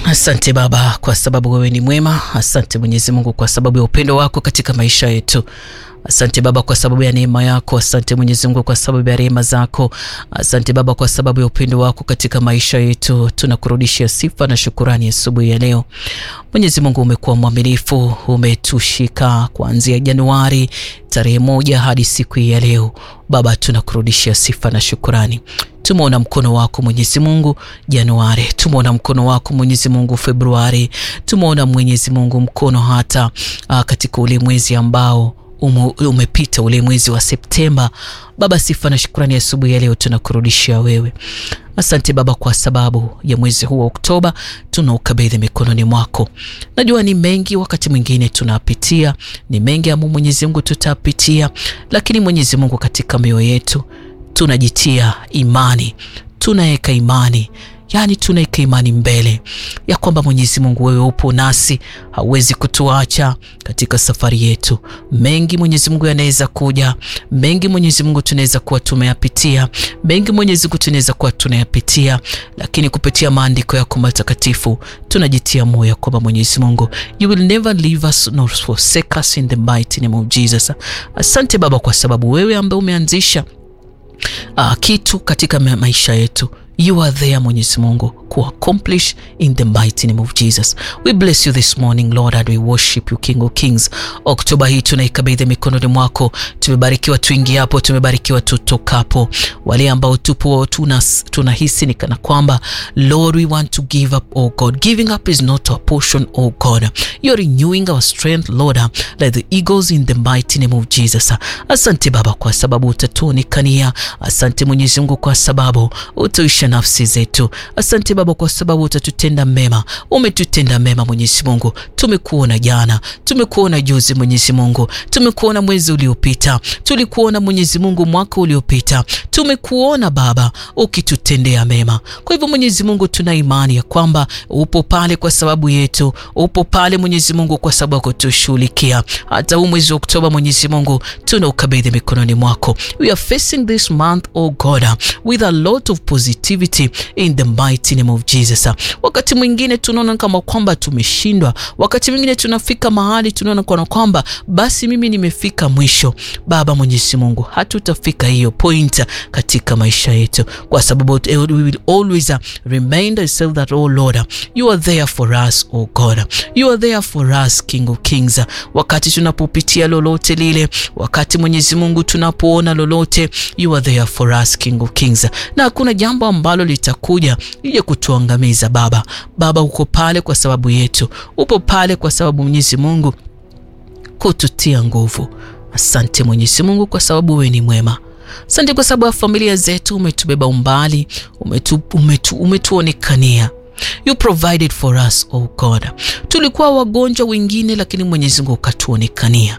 Asante Baba kwa sababu wewe ni mwema. Asante Mwenyezi Mungu kwa sababu ya upendo wako katika maisha yetu. Asante Baba kwa sababu ya neema yako. Asante Mwenyezi Mungu kwa sababu ya rehema zako. Asante Baba kwa sababu ya upendo wako katika maisha yetu. Tunakurudishia sifa na shukurani asubuhi ya leo. Mwenyezi Mungu, umekuwa mwaminifu, umetushika kuanzia Januari tarehe moja hadi siku hii ya leo. Baba, tunakurudishia sifa na shukurani. Tumeona mkono wako Mwenyezi Mungu Januari, tumeona mkono wako Mwenyezi Mungu Februari, tumeona Mwenyezi Mungu mkono hata uh, katika ule mwezi ambao ume, umepita ule mwezi wa Septemba. Baba, sifa na shukrani asubuhi ya leo tunakurudishia wewe. Asante Baba kwa sababu ya mwezi huu wa Oktoba tunaukabidhi mikononi mwako. Najua ni mengi, wakati mwingine tunapitia, ni mengi ambao Mwenyezi Mungu tutapitia, lakini Mwenyezi Mungu katika mioyo yetu tunajitia imani, tunaweka imani yaani tunaweka imani mbele ya kwamba Mwenyezi Mungu wewe upo nasi, hauwezi kutuacha katika safari yetu. Mengi Mwenyezi Mungu yanaweza kuja, mengi Mwenyezi Mungu tunaweza kuwa tumeyapitia, mengi Mwenyezi Mungu tunaweza kuwa tunayapitia, lakini kupitia maandiko yako matakatifu tunajitia moyo kwamba Mwenyezi Mungu you will never leave us nor forsake us in the mighty name of Jesus. Asante Baba kwa sababu wewe ambaye umeanzisha uh, kitu katika maisha yetu You are there Mwenyezi Mungu ku accomplish in the mighty name of Jesus. We bless you this morning Lord and we worship you King of Kings. Oktoba hii tunaikabidhi mikononi mwako. Tumebarikiwa tuingiapo, tumebarikiwa tutokapo. Wale ambao tupo tunahisi ni kana kwamba Lord we want to give up oh God. Giving up is not our portion oh God. You're renewing our strength Lord like the eagles in the mighty name of Jesus. Asante Baba kwa sababu utatuonekania. Asante Mwenyezi Mungu kwa sababu utaisha nafsi zetu. Asante Baba kwa sababu utatutenda mema. Umetutenda mema Mwenyezi Mungu. Tumekuona jana, tumekuona juzi Mwenyezi Mungu, tumekuona mwezi uliopita, tulikuona Mwenyezi Mungu mwaka uliopita, tumekuona Baba ukitutendea mema. Kwa hivyo Mwenyezi Mungu, tuna imani ya kwamba upo pale kwa sababu yetu, upo pale Mwenyezi Mungu kwa sababu ya kutushughulikia. Hata huu mwezi wa Oktoba Mwenyezi Mungu tunaukabidhi mikononi mwako. We are facing this month oh God with a lot of positivity in the mighty name of Jesus. Wakati mwingine tunaona kama kwamba tumeshindwa, wakati mwingine tunafika mahali tunaona kana kwamba basi mimi nimefika mwisho. Baba Mwenyezi Mungu, hatutafika hiyo point katika maisha yetu, kwa sababu we will always remind ourselves that oh Lord you are there for us oh God, you are there for us King of Kings. Wakati tunapopitia lolote lile, wakati Mwenyezi Mungu tunapoona lolote, you are there for us King of Kings, na hakuna jambo ambalo litakuja ili kutuangamiza Baba. Baba, uko pale kwa sababu yetu, upo pale kwa sababu Mwenyezi Mungu kututia nguvu. Asante Mwenyezi Mungu kwa sababu wewe ni mwema. Asante kwa sababu ya familia zetu, umetubeba umbali, umetu, umetu, umetuonekania You provided for us oh God. Tulikuwa wagonjwa wengine, lakini Mwenyezi Mungu ukatuonekania.